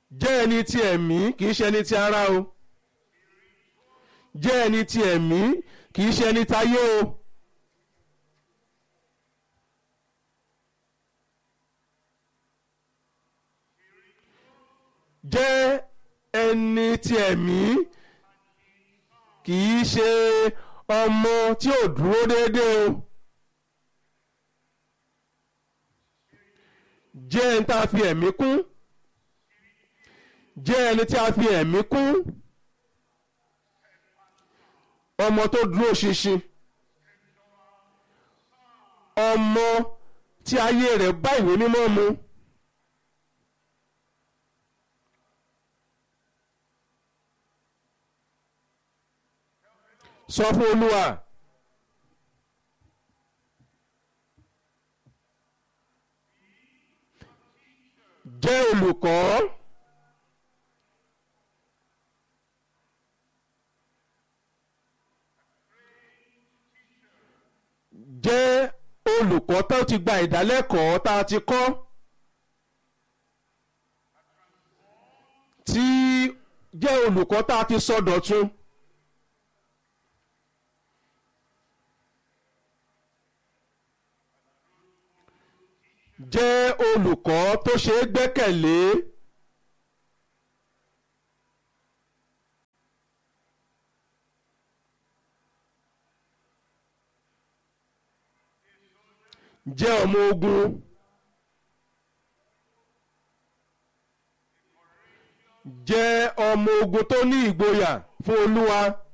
jẹ́ ẹni ti ẹ̀mí kì í ṣe ẹni ti ara o jẹ́ ẹni ti ẹ̀mí kì í ṣe ẹni tayé o. jẹ́ ẹni ti ẹ̀mí kì í ṣe ọmọ tí ò dúró déédéé o. jẹ́ ẹni tá a fi ẹ̀mí kún jẹ́ ẹni tí a fi ẹ̀mí kún ọmọ tó dúró ṣinṣin ọmọ tí ayé rẹ̀ bá ìwé mímọ́ mu. sọ fún olúwa jẹ́ olùkọ́ jẹ́ olùkọ́ tó ti gba ìdálẹ́kọ̀ọ́ tá a ti kọ́ tí jẹ́ olùkọ́ tá a ti sọ dọ̀tun. jẹ́ olùkọ́ tó ṣe é gbẹ́kẹ̀lé. jẹ́ ọmọ ogun. jẹ́ ọmọ ogun tó ní ìgboyà fún Olúwa.